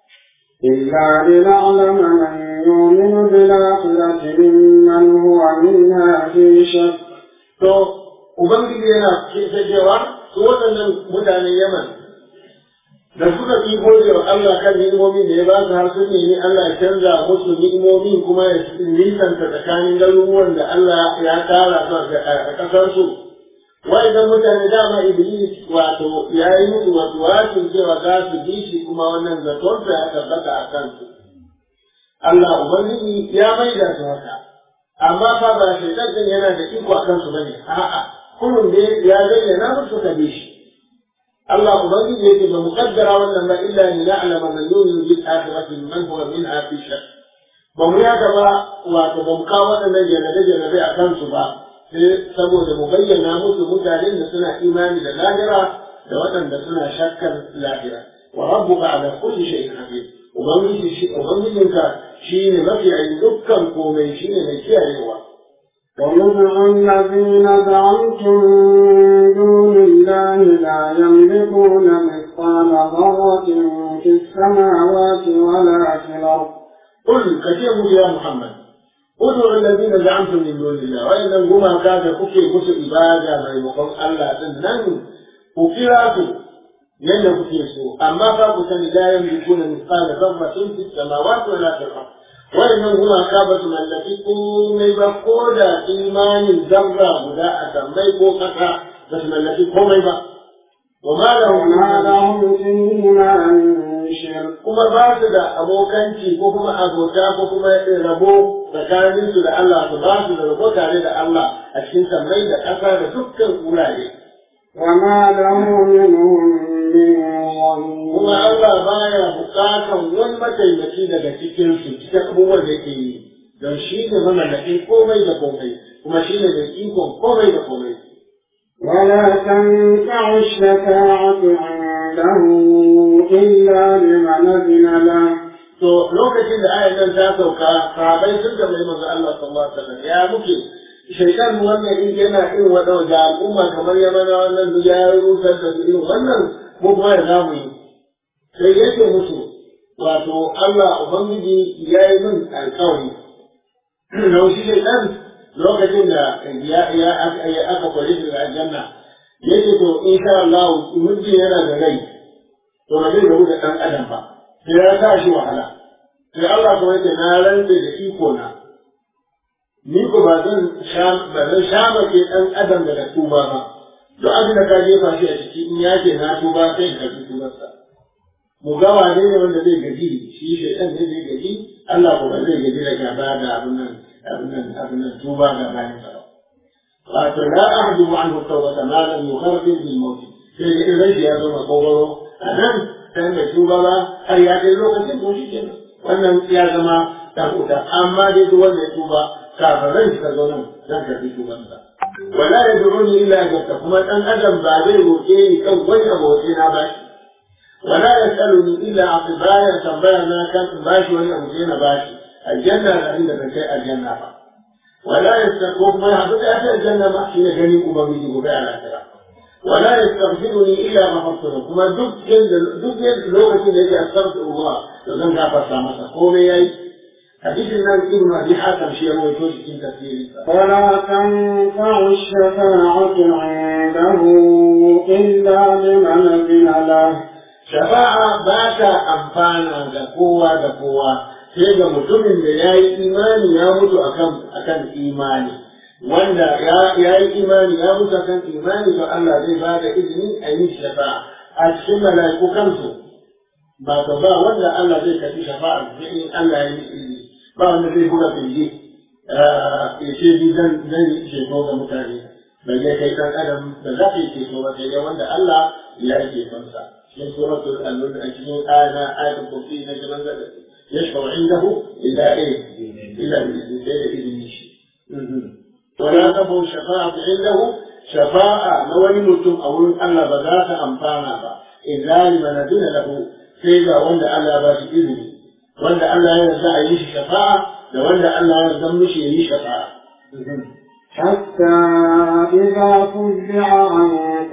إلا لنعلم من يؤمن بالآخرة ممن هو منها في شك. To, Ubangiji yana kisa cewa su waɗannan mutanen Yaman da suka fi gode wa Allah kan ni'imomin da ya ba su har sun nemi Allah ya canza musu ni'imomin kuma ya nisanta tsakanin garuruwan da Allah ya tara su a ƙasar su wa'idan mutane dama Iblis wato ya yi musu wato wasin cewa za su bi shi kuma wannan zaton ya tabbata a kansu Allah Ubangiji ya maida su haka amma fa ba shaitan din yana da iko a kansu bane a'a kullum da ya zayyana musu ka bi shi الله أبغي يجب مقدرة ولا إلا أن نعلم من يؤمن بالآخرة من هو منها في شك بمياك با وتبمقا وأن جنة جنة أكان سبا سبو مبين ناموس متعلم سنة إيمان للآخرة لوطن سنة شكا الآخرة وربك على كل شيء حفيظ وبنجي شيء وبنجي شيء ما في عندك كومي شيء ما في أيوة ويدعو الذين زعمتم من دون الله لا يملكون مثقال ذرة في السماوات ولا في الأرض قل كثير يا محمد ادعوا الذين زعمتم من دون الله وإن هما كان كفي مسو إبادة ما يمقون الله تنن وكراته yadda kuke so amma fa ku sani la yamlikuna mithqala dharratin fis samawati wala fil ard waɗannan gumaka ba su mallaki komai ba ko da imanin zarra guda a sammai ko ƙasa ba su mallaki komai ba. Wa ma وما لهم فيهما من شرك kuma ba su da abokanci ko kuma abota ko kuma rabo tsakanin su da Allah su ba su da rabo tare da Allah a cikin sammai da ƙasa da dukkan wurare. وما له منهم من Kuma ظهير Allah baya bukatan wani mataimaki daga cikin su cikin abubuwan da yake yi don shi ne mamallakin komai da komai kuma shi ne mai ikon komai da komai. ولا تنفع الشفاعة عنده إلا لمن أذن له to lokacin da ayan nan ta sauka sahabai sun tambayi manzo Allah sallallahu alaihi wasallam ya muke shaitan wannan in yana irin wada da al'umma kamar ya mana wannan ya rusar da irin wannan ko kuma ya zamu yi sai yake musu wato Allah ubangiji ya yi min alƙawari da shi shaitan lokacin da ya ya aka kware shi da aljanna yake to insha Allah mutum yana da rai to ba zai rabu da ɗan adam ba sai ya sa shi wahala sai Allah kuma yake na rantse da iko na ni ko ba zan sha ba zan sha mace ɗan adam daga tuba ba duk abin da ka jefa shi a ciki in ya ce na tuba sai ka ji tubarsa mu ga wane ne wanda zai gaji shi shaitan ne zai gaji Allah ko ba zai gaji da gaba da abin nan abin nan abin nan tuba ga bayan sa wato la ahdu anhu tawbata ma lam yughargir bil maut sai da idan ya zo makogoro a nan sai mai tuba ba har ya kai lokacin to shi kenan wannan ya zama dan uta amma dai duk wanda ya tuba kafin ran shi ka zo nan zan karbi tubansa wala yad'uni illa ajabta kuma dan adam ba zai roƙe ni kan wani abu sai na bashi wala yasaluni illa aqibaya tambaya na kan bashi wani abu sai na bashi aljanna da inda ban kai aljanna ba wala yastaqu kuma ya haɗu da aljanna ma shi ne gani ubangiji gobe a lafiya ولا يستغفرني الا غفرت له كما duk yanda duk lokacin da yake astaghfirullah to zan gafarta masa komai yayi hadisin nan ibn abi hatim shi ya rawaito shi cikin tafsiri ولا تنفع الشفاعة عنده إلا لمن أذن له shafa'a ba ta amfana da kowa da kowa sai ga mutumin da ya yi imani ya mutu akan akan imani wanda ya yi imani ya mutu kan imani to Allah zai ba da izini a yi shafa'a a cikin mala'iku kansu ba ta ba wanda Allah zai kafi shafa'a sai in Allah ya yi izini ba wanda zai buga fili ya ce ni zan zan yi ceto ga mutane bai ya kai dan adam da za ka yi ceto ba sai dai wanda Allah ya yi cetonsa cikin suratul al-mulk a cikin ayana ayatul kursi na jiran da yashfa'u indahu illa eh illa bi idnihi ولا تنفع الشفاعة عنده شفاعة نوي متم أو أن بذات أمفانا إلا لمن أذن له سيدا وند ألا باش إذني وند ألا يرجع يعيش شفاعة وند ألا يرجع مش يعيش شفاعة حتى إذا فزع عن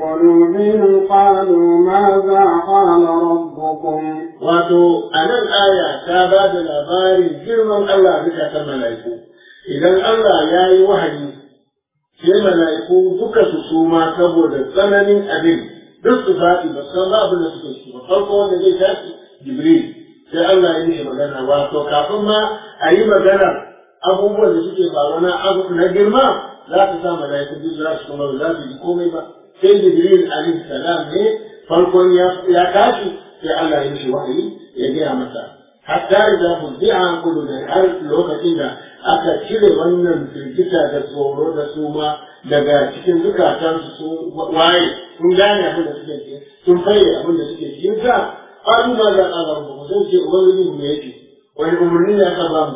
قلوبهم قالوا ماذا قال ربكم wato a nan aya ta ba da labarin girman Allah bisa ta mala'iku idan Allah ya yi wahayi sai mala'iku duka su suma saboda tsananin abin duk su faɗi ba san ba abin da suke ciki ba farko wanda zai tashi jibril sai Allah ya yi magana wato kafin ma a yi magana abubuwan da suke faruwa na abu na girma za su sa mala'iku duk za su kuma ba za su ji komai ba sai jibril alaihi salam ne farkon ya tashi sai Allah ya yi wahayi ya gaya masa hatta idza fuzi'a an kullu da har lokacin da aka cire wannan firgita da tsoro da suma daga cikin zukatan su waye sun gane abin da suke ciki sun fayyade abin da suke ciki sa qalu ma za qala rabbukum sai ce ubangiji mu yake wani umarni ne aka ba mu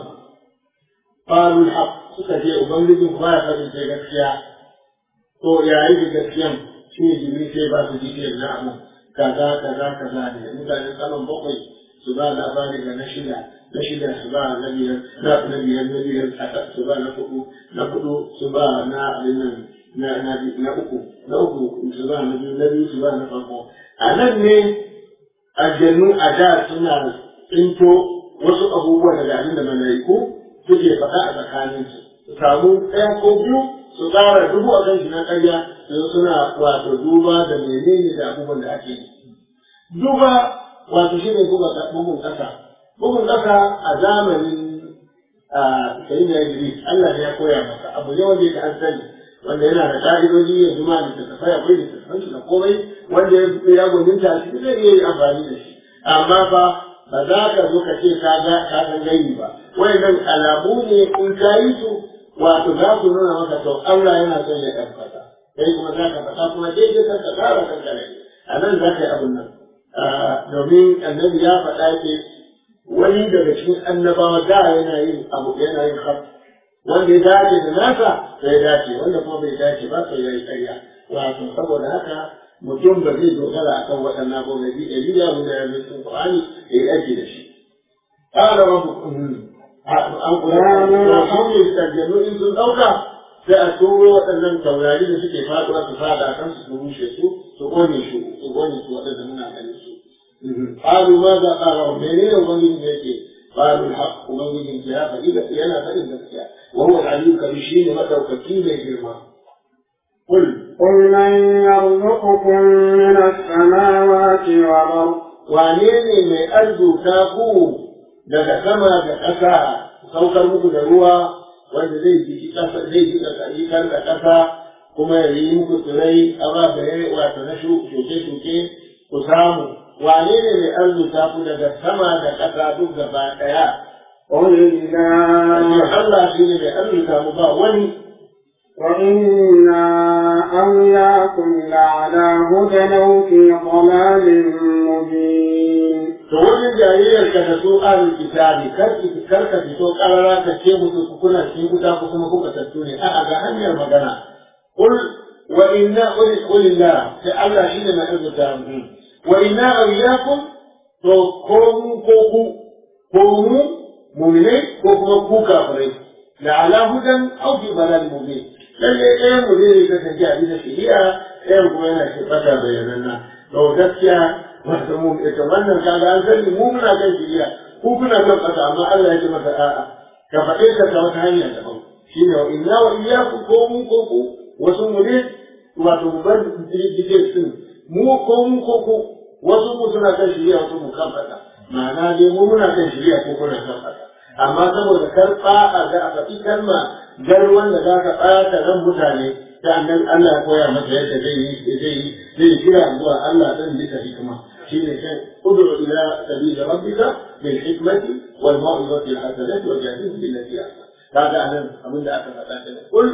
qalu al suka ce ubangiji ku ba ya faɗin sai gaskiya to yayi da gaskiyan shi ne jibril sai ba su detail na abu kaza kaza kaza ne mutanen saman bakwai su ba labari ga na shida na shida su ba na biyar na na biyar na biyar su ba na hudu na hudu su ba na abin nan na na na uku na uku su ba na biyu na biyu su ba na farko a nan ne aljannu a da suna tsinto wasu abubuwa daga abin da malaiku suke faɗa a tsakaninsu su samu ɗaya ko biyu su tsara dubu a kan shi na ƙarya yanzu suna wato duba da menene da abubuwan da ake yi duba wato shi ne bugun ƙasa bugun ƙasa a zamanin sayin da Idris Allah ne ya koya masa abu ne wanda yake an sani wanda yana da ƙa'idoji ya zuma da tattafai akwai da tattafan shi da komai wanda ya gwaninta shi zai iya yi amfani da shi amma fa ba za ka zo ka ce ka ga ka san gani ba wayannan alamu ne in ka yi su wato za su nuna maka to Allah yana son ya ɗaukaka kai kuma za ka faɗa kuma daidai kan ka tsara kanka ne a nan za ka yi abin nan domin annabi ya faɗa ke wani daga cikin annabawa da yana yin abu yana yin haf wanda ya dace da nasa sai ya dace wanda kuma bai dace ba sai ya yi ƙarya wato saboda haka mutum ba zai dogara a kan waɗannan abubuwa bi dalila wanda ya zo cikin Qur'ani ya yi aiki da shi قال ربكم an kula da su ne sarjanu in sun ɗauka sai a turo waɗannan taurari da suke faɗuwa su fada a kansu su rushe su su gone su su gone su waɗanda muna ganin su قالوا ماذا قال ربنا ومن يجي قالوا الحق ومن يجي يا فإذا ينا فإذا وهو العلي الكبير متى وكيل يجرما قل قل من يرزقكم من السماوات والأرض wane ne mai arzuta ku daga sama da ƙasa saukar muku da ruwa wanda zai jiki ƙasa zai jika ƙarikar da ƙasa kuma ya yi muku tsirai ababaye wato na shuke-shuke ku samu wane ne mai arzuta ku daga sama da ƙasa duk gaba ɗaya قل الله Allah shi ne mai arzuta mu ba wani وإنا أو إياكم لعلى هدى أو في ضلال مبين to wajen jayayyar ka da su ahlul kitabi kar ki kar ka fito karara ka ce musu ku kuna cikin wuta ko kuma kuka tattu ne a'a ga hanyar magana qul wa inna qul qulillah sai Allah shine na arzuta mu wa inna awliyakum to ko mu ko ku ko mu mu'minai ko kuma ku kafirai la ala hudan aw fi balal mubin lalle ɗayan mu zai kasance a bisa shari'a ɗayan kuma yana shi fata bayananna to gaskiya wato mu ita wannan kaga an sani mu muna kan shiriya ku kuna kan kasa amma Allah ya ce maka a'a ka faɗe ka ta wata hanya daban shine wa inna wa iyyakum ko mu ko ku wasu mu ne wato mu bar dige sun mu ko mu ko ku wasu mu suna kan shiriya wasu mu kan kasa ma'ana dai mu muna kan shiriya ko kuna kan kasa amma saboda karɓa a ga a faɗi kalma garwan da za ka ɓata ran mutane ta annan Allah ya koya masa yadda zai yi zai yi zai kira zuwa Allah ɗin bisa hikima shine kan ud'u ila sabili rabbika bil hikmati wal mau'izati al hasanati wa jahidhum billati ahsan kaga anan abin da aka faɗa kenan kul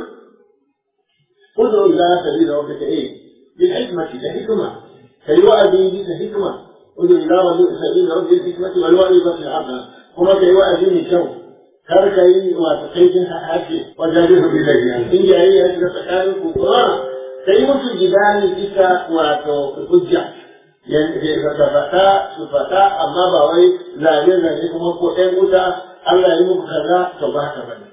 ud'u ila sabili rabbika eh bil hikmati da hikma kai wa'adi bisa hikma ud'u ila sabili rabbika bil hikmati wal mau'izati al hasanati kuma kai wa'adi mai kyau kar ka yi wato kaifin harshe wajen rufe bilayi in yayi ya shiga tsakanin ku kuma ka yi musu gidani bisa wato hujja yanzu ka fata su fata amma ba wai zane zane kuma ko ɗan wuta Allah ya yi muku kaza to ba haka bane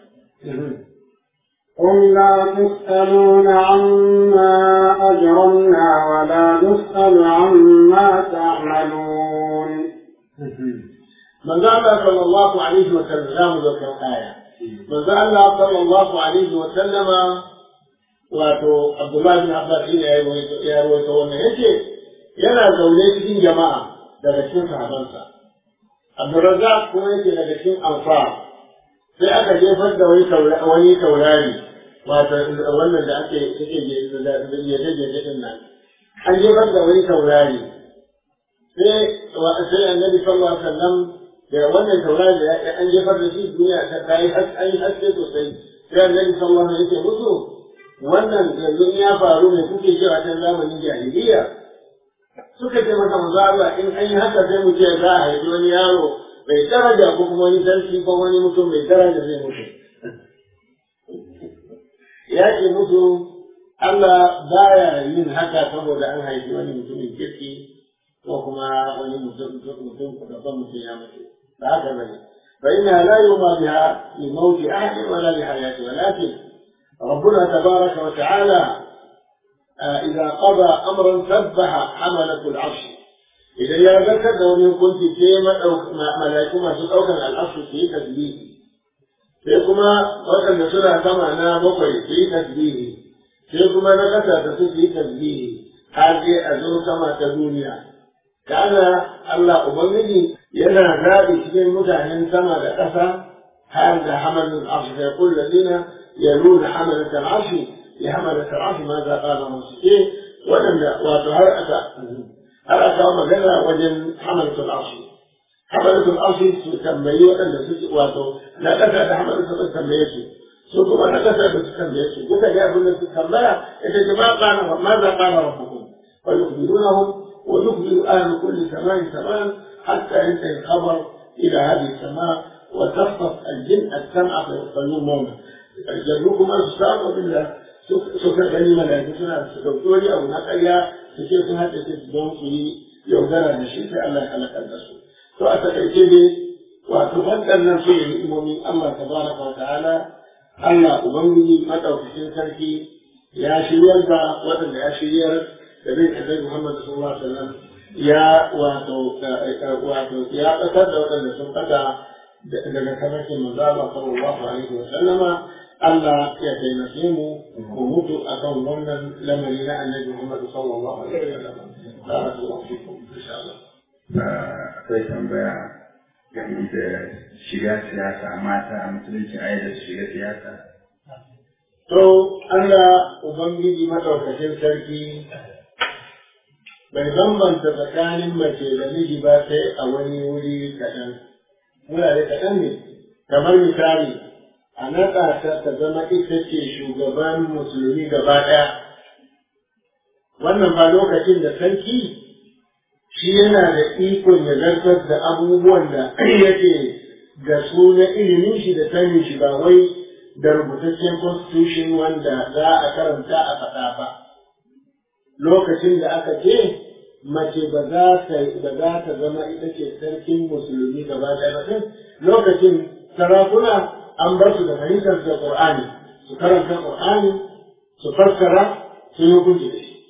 قل لا تسألون عما أجرمنا ولا نسأل عما تعملون manzo Allah sallallahu alaihi wa sallam za mu zo kan aya manzo Allah sallallahu alaihi wa sallama wato Abdullah bin Abbas ne ya rawaito ya rawaito wannan yace yana zaune cikin jama'a daga cikin sahabansa Abdurrazzaq kuma yake daga cikin ansar sai aka jefar da wani wani taurari wato wannan da ake yake da yaje din nan an jefar da wani taurari sai sai annabi sallallahu alaihi wasallam da wannan taurari da an jefar da shi duniya ta yi an yi haske sosai sai annabi sallallahu alaihi wasallam yake musu wannan yanzu ya faru ne kuke cewa ta zamanin jahiliya suka ce masa manzo Allah in an yi haka sai mu ce za a haifi wani yaro mai daraja ko kuma wani sarki ko wani mutum mai daraja zai mutu ya ce musu Allah baya yin haka saboda an haifi wani mutumin kirki ko kuma wani mutum mutum babban mutum ya mutu ba haka bane fa inna la yuma biha li mawti ahadin wala li hayati walakin ربنا تبارك وتعالى إذا قضى أمرا سبح حملة العرش إذا يا ذكر لو كنت كيما أو ملائكة ما تتوكل على العرش في تسبيح sai kuma waɗanda suna sama na bakwai su yi tasbihi sai kuma na ƙasa da su yi tasbihi har dai a zo sama ta duniya kana Allah Ubangiji yana zaɓi cikin mutanen sama da ƙasa har da hamalin arshi sai kullu ladina yaluna hamalat al-arshi ya hamalat al-arshi ma za qala musu waɗanda wato har aka har aka magana wajen hamalat al-arshi hamalat al-arshi su tambayi waɗanda suke wato na ƙasa da hamalat al tambaye su su kuma na ƙasa da su tambaye su duka ga abin da su tambaya ita ce ma qala ma za qala rabbukum fa yukhbirunahum ونخبر أهل كل سماء سماء حتى ينتهي الخبر إلى هذه السماء وتصفف الجن السمع فيصلون جنوكم أنصار بالله سوف غني ملائكتنا سكوتوري أو نقيا سكيت هذا تسدون في يودر النشيد الله خلق الرسول فأتكيتني wato waɗannan su ne ni'imomin Allah tabaraka wa ta'ala Allah ubangiji madaukakin sarki ya shiryar da waɗanda ya shiryar da bin annabi Muhammad sallallahu alaihi wasallam ya wato wato ya ƙasar da waɗanda sun kada daga kamakin manzo Allah sallallahu alaihi wasallama Allah ya taimake mu mu mutu akan wannan lamari na annabi Muhammad sallallahu alaihi wasallam barakallahu fikum insha Allah akwai tambaya game da shiga siyasa mata a musulunci a yadda su shiga siyasa to Allah ubangiji madaukakin sarki bai bambanta tsakanin mace da miji ba sai a wani wuri kaɗan wurare kaɗan ne kamar misali a naɗa ta ta zama ita ce shugaban musulmi gaba ɗaya wannan ba lokacin da sarki shi yana da ikon ya zartar da abubuwan da yake da su na ilimin shi da sanin shi ba wai da rubutaccen constitution wanda za a karanta a faɗa ba lokacin da aka ce mace ba za ta ba za ta zama ita ce sarkin musulmi gaba ɗaya ba lokacin sarakuna an bar su da fahimtar da Qur'ani su karanta Qur'ani su fassara su yi hukunci da shi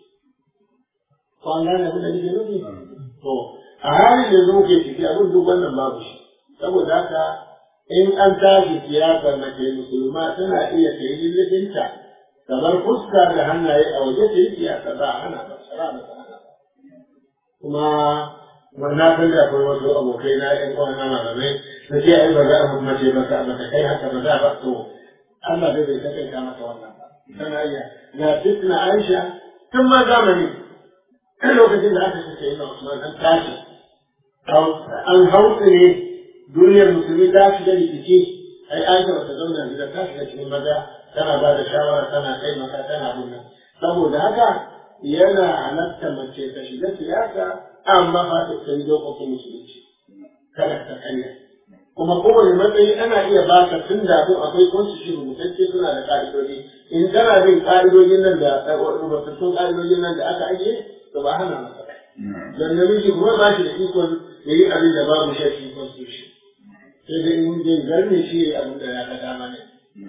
ko an gane abin da nake nufi to a halin da yanzu muke ciki abin duk wannan babu shi saboda haka in an tashi siyasar mace musulma tana iya ta yi lullufinta kamar fuska da hannaye a waje ta yi siyasa ba a hana ba shara ba ta hana kuma wannan san da akwai wasu abokai na ƴan uwan na malamai da ce ai ba za a mace ba ka ba kai haka ba za ba to Allah bai bai kai ka mata wannan ba tana iya ga fitna Aisha tun ma zamani lokacin da aka ce ina Usman an tashi an hausa ne duniyar musulmi ta shiga rikici ai Aisha ba ta zauna gida ta shiga cikin maza tana ba da shawara tana taimaka tana bunna saboda haka yana halatta mace ta shiga siyasa amma ba ta san dokokin musulunci kada ta kanya kuma kowane matsayi ana iya ba ka tun da abin akwai constitution rubutacce suna da ka'idodi in kana bin ka'idodin nan da rubutattun ka'idodin nan da aka ajiye to ba hana masa dan namiji kuma ba shi da ikon ya yi abin da babu shafi constitution sai dai in zai zarne shi ya yi abin da ya ga dama ne.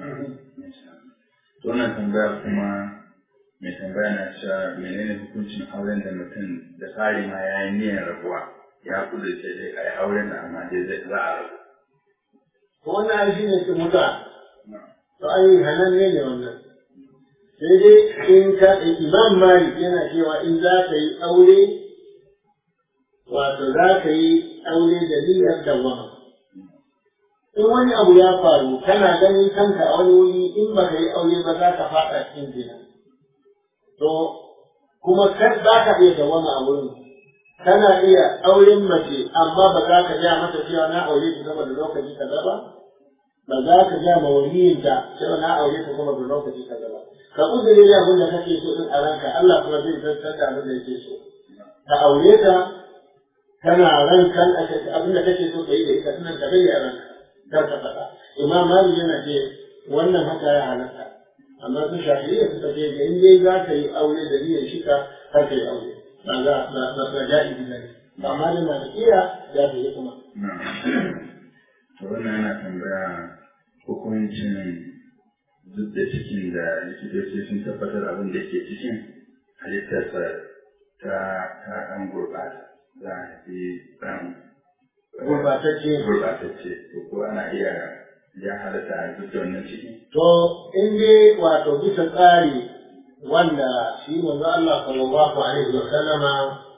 wannan tambaya kuma mai tambaya na cewa menene hukuncin auren da mutum da tsari ma ya yi niyyar rabuwa ya kudurce dai a yi auren da amma dai zai za a rabu. wannan ai shi ne su muta to ai hanan ne ne wannan sai dai in ka imam malik yana cewa in za ka yi aure wato za ka yi aure da niyyar dawama in wani abu ya faru kana ganin kanka a wani wuri in ba ka yi aure ba za ka faɗa cikin zina to kuma kar za ka iya dawama a wurin kana iya auren mace amma ba za ka ja mata cewa na aure ta sama da lokaci kaza ba ba za ka ja ma waliyinta cewa na aure ta sama da lokaci kaza ba ka uzuri da abin da kake so din a ranka Allah kuma zai zartar da abin da yake so ka aure ta kana ran kan abin da kake so ka yi da ita sunan ka bayyana ranka kar ka faɗa imam malik yana ce wannan haka ya halatta amma su shafi'iyya suka ce da in dai za ka yi aure da niyyar shika kar ka yi aure ba za ba ba ba ja'izi bane amma da malikiya ya fi kuma to wannan yana tambaya hukuncin duk da cikin da likitoci sun tabbatar abin da ke cikin halittarsa ta ta ɗan gurɓata za a fi ɗan gurbatacce gurɓatacce ko ko ana iya ya halatta a duk da wannan ciki. to in dai wato bisa tsari wanda shi manzo Allah sallallahu alaihi wa sallama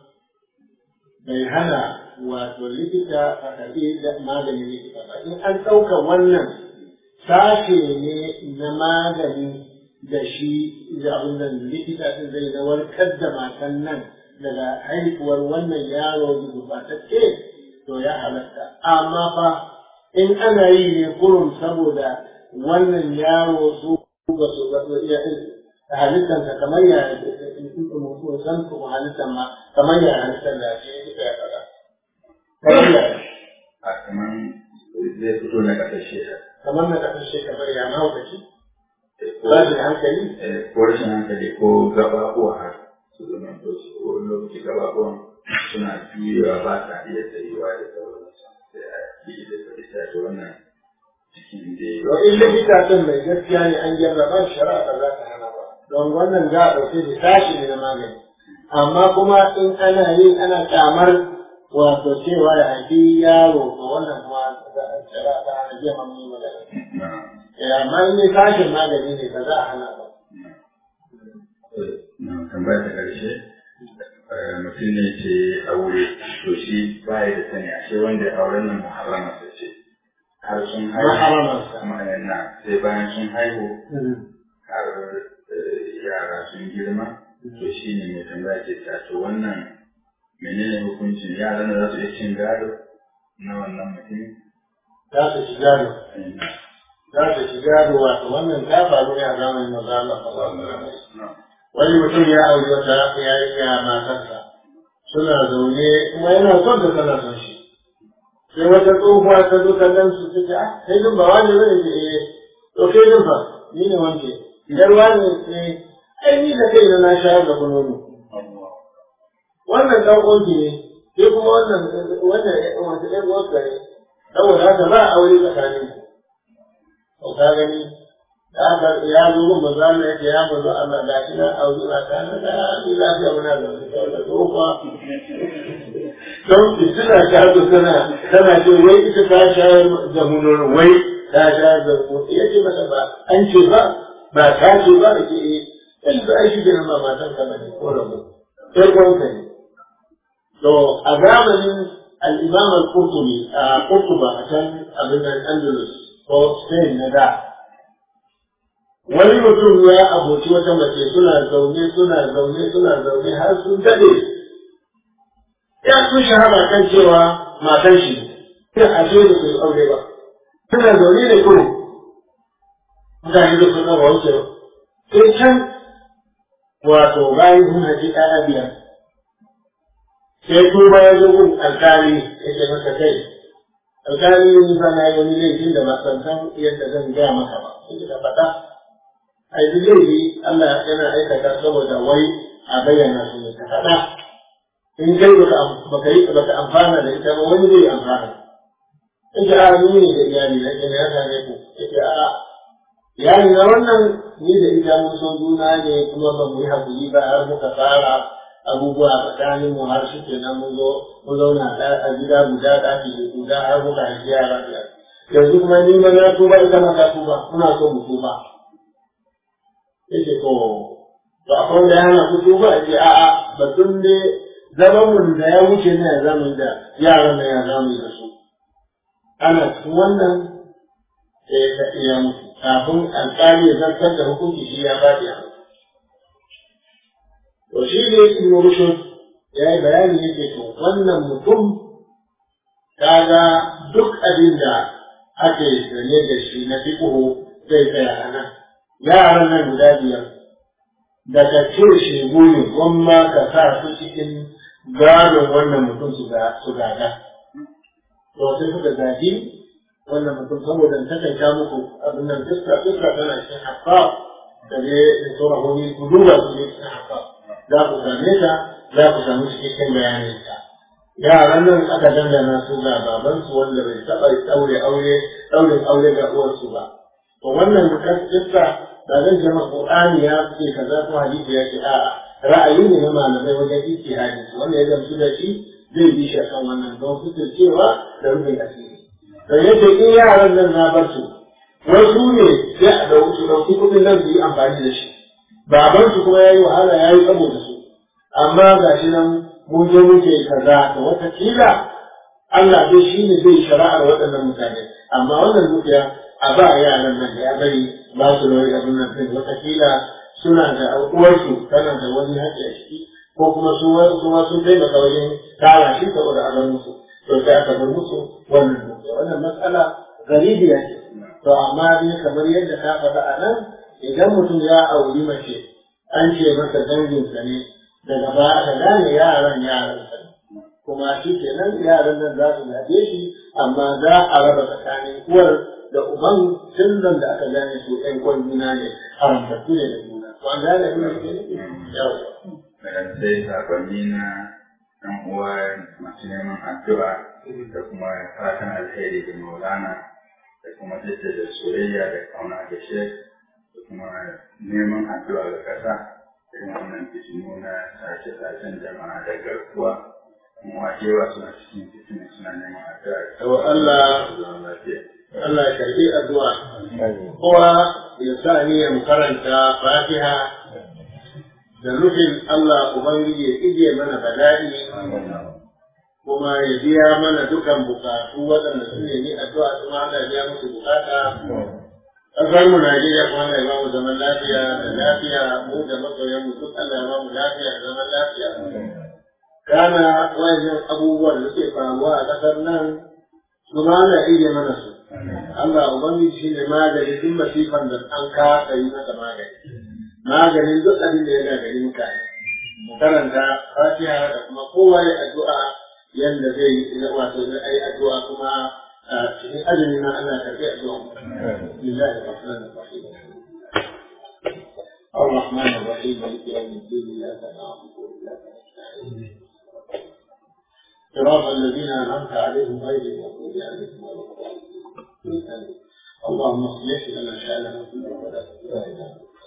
bai hana wato likita a karɓi da maganin likita ba in an ɗauka wannan sashe ne na magani da shi da abin da likita din zai na warkar da matan nan daga haihuwar wannan yaro da gurbatacce to ya halatta amma fa in ana yi ne kurum saboda wannan yaro su ba su ba su iya halittar ta kamar ya mutum san ku halittar ma kamar ya halittar da shi ya faɗa kamar ya A kamar zai fito na ƙasashe kamar na kasance kamar ya mahaukaci ko ba da hankali eh, ko rashin hankali ko gaɓaɓuwa har su zama to su ko wani lokaci gaɓaɓuwan suna juyewa ba sa iya tsayuwa da sauransu. likita ya faɗi ta wannan cikin da to in likita din mai gaskiya ne an jarraba shari'a ba za ta hana ba don wannan za a ɗauke da tashi ne na magani amma kuma in ana yi ana kyamar wato cewa ya haifi yaro to wannan kuma shari'a ta hana jiya mamu magana amma in ne tashin magani ne ba za a hana ba na tambaya ta ƙarshe mutum ne ce aure to shi ba da sani ashe wanda ya auren nan muharramarsa ce har sun haihu Maharamarsa. na sai bayan sun haihu har yara sun girma to shi ne mai tambaya ke ta to wannan menene hukuncin yaran da za su iya cin gado na wannan mutum za su ci gado za su ci gado wato wannan ta faru ne a zamanin maza Allah sallallahu alaihi wasallam wani mutum ya auri wata yarinya matarsa suna zaune kuma yana son ta tana son shi sai wata tsohuwa ta zo ta gan su ta ce ah kai din ba wani bane ce eh to kai din fa ni ne wanke idan wani eh ai ni da kai na shayar da kunono wannan dan uwanki ne sai kuma wannan wannan wata ɗan uwanka ne saboda haka ba aure tsakanin ku ka gani da aka ya zo mun manzo Allah yake ya manzo Allah da shi na auri na ta na da ni lafiya muna da wani da tsofa don fitina ta zo tana tana ce wai ita ta shayar da mu nono wai ta shayar da mu ya ce mata ba an ce ba ba ta ce ba da ke yi yanzu ai shi da ma matan ka ne ko rabu sai kwanka ne to a zamanin al-imam al-qurtubi a qurtuba a can abin andalus ko spain na da wani mutum ya aboki wata mace suna zaune suna zaune suna zaune har sun dade ya sun shahara kan cewa matan shi sai a ce da su aure ba suna zaune ne kuma mutane da suna ba wuce sai can wato bayan sun haji ɗaya biyar sai tuba ya zo gun alkali ya ce masa kai alkali ni fa na yi wani laifin da ba san san yadda zan gaya maka ba sai ka faɗa ai duk laifi Allah yana aikata saboda wai a bayyana su ne ka faɗa in kai baka baka yi baka amfana da ita ba wani zai amfana in ji a ni ne da iyali na ke ya same ku yake a iyali na wannan ni da ita mun so juna ne kuma ba mu yi hakuri ba har muka fara abubuwa tsakanin mu har shi kenan mun zo mun zauna a gida guda ɗaki guda har muka haifi yara biyar yanzu kuma ni ma na tuba ita ma ta tuba muna so mu tuba yake to to akwai wanda ya hana ku tuba yake a'a batun ne zaman mu da ya wuce ne ya zamu da yaran da ya zamu da su ana cikin wannan sai ka iya mutu kafin alƙali ya zartar da hukunci shi ya faɗi a mutu to shi ne ibn rushd ya yi bayani yake to wannan mutum kaga duk abin da ake sanye da shi na fiqhu zai tsaya a nan yaran nan guda biyar da ka ce shegu ne gwamma ka sa su cikin gadon wannan mutum su gada to sai suka gaji wannan mutum saboda ta kai muku abin nan fuska fuska tana cikin haffa da ne da sauran wani ku duba su ne cikin haffa za ku same ta za ku samu cikakken bayanin ta yaran nan aka dangana su ga babansu wanda bai taɓa ɗaure aure ɗaurin aure ga uwarsu ba to wannan kissa ba zan ce maka Qur'ani ya ce kaza ko hadisi ya ce a'a ra'ayi ne na malamai wajen ijtihadi wanda ya gamsu da shi zai bi shi akan wannan don fitar cewa da rubin asiri to yace in yaran nan na bar su wasu ne sai a dauki su dauki kuɗin nan su yi amfani da shi baban su kuma yayi wahala yayi saboda su amma ga shi nan mun je muke kaza da wata kila Allah dai shi ne zai shari'ar waɗannan mutane amma wannan dukiya a ba yaran nan da ya bari ba su da wani abin nan ɗin watakila suna da uwarsu tana da wani haƙƙi a ciki ko kuma su ma sun taimaka wajen tara shi saboda a bar musu to sai aka bar musu wannan dukiya wannan matsala garibiya ce to amma dai kamar yadda ka faɗa a nan idan mutum ya auri mace an ce masa danginsa ne daga baya aka gane yaran yaransa ne kuma shi kenan yaran nan za su gaje shi amma za a raba tsakanin uwar da uban sirran da aka gane su ɗan kwan juna ne haramtattu ne da juna to an gane abin da ke nufi yawa sai sakonni na ɗan uwa masu neman addu'a da kuma fatan alheri da maulana da kuma jaddada soyayya da kauna da shek da kuma neman addu'a ga ƙasa irin wannan fitinu na sace-sacen jama'a da garkuwa kuma wajewa suna cikin fitinu suna neman addu'a To Allah zaman lafiya. Allah ya karbi addu'a kowa ya sa niyyar karanta Fatiha da nufin Allah Ubangiji ya ije mana bala'i kuma ya biya mana dukan bukatu waɗanda su ne addu'a kuma Allah ya biya musu bukata ƙasar mu Najeriya kuma Allah ya ba mu zaman lafiya da lafiya mu da masoyan mu duk Allah ya ba mu lafiya da zaman lafiya kana wayannan abubuwan da suke faruwa a ƙasar nan su ma Allah ya ije mana su Allah Ubangiji shi ne magani duk masifan da an kasa yi masa magani maganin duk abin da ya gagari mutane mu karanta fatiha da kuma kowa ya addu'a yanda zai yi wato zai ayi addu'a kuma a cikin azumi na Allah ka kai addu'a lillahi rahmanir rahim الرحمن الرحيم مالك يوم الدين اياك نعبد واياك نستعين صراط الذين انعمت عليهم غير المغضوب عليهم ولا الضالين اللهم اصلح لنا شاننا كله ولا تكلنا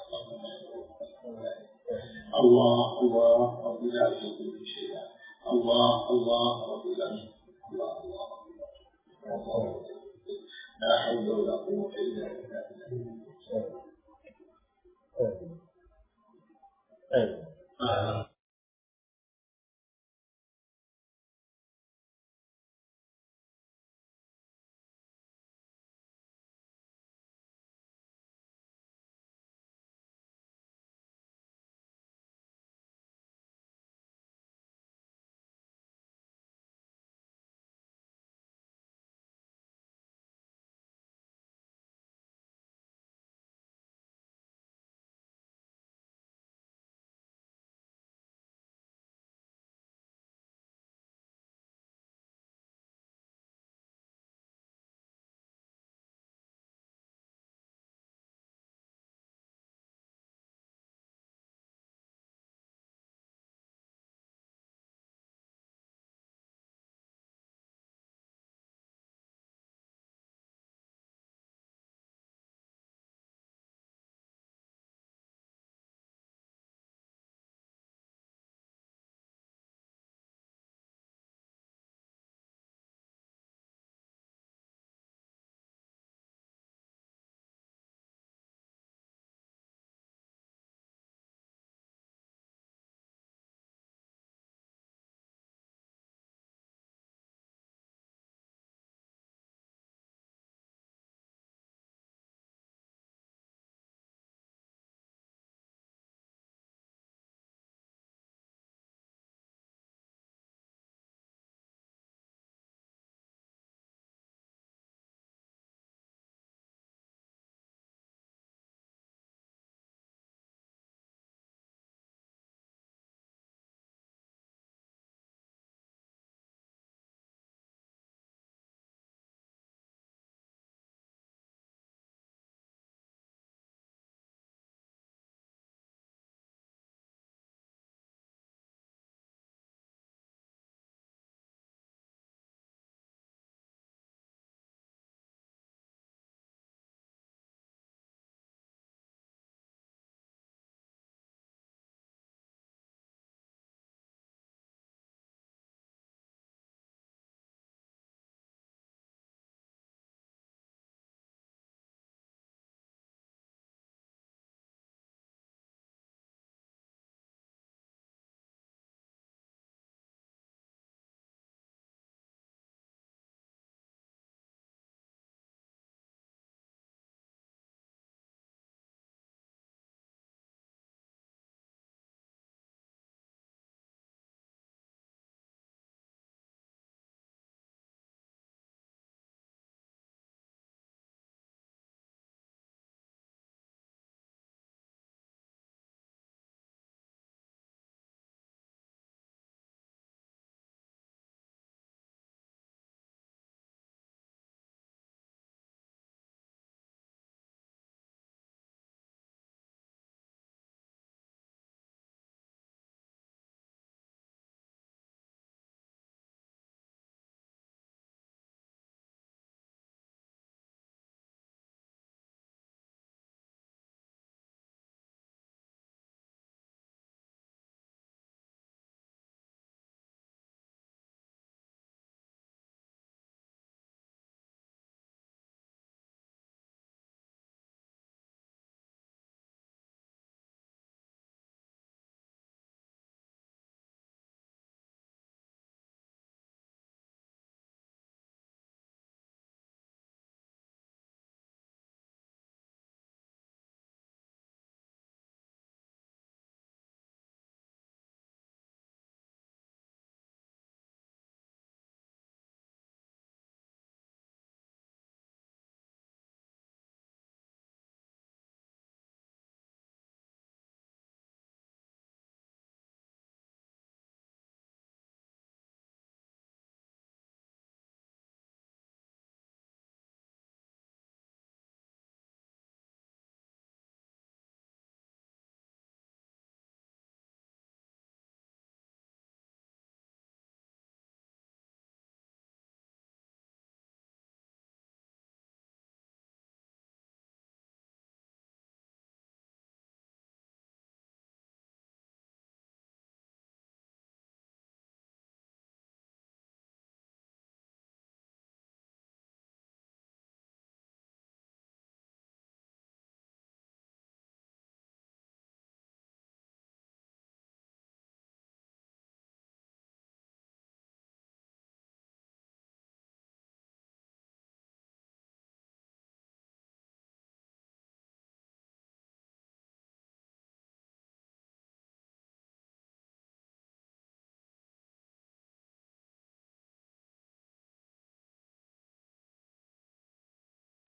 الله الله رب لا يشرك شيئا الله الله رب العالمين الله الله الله لا حول ولا قوة إلا بالله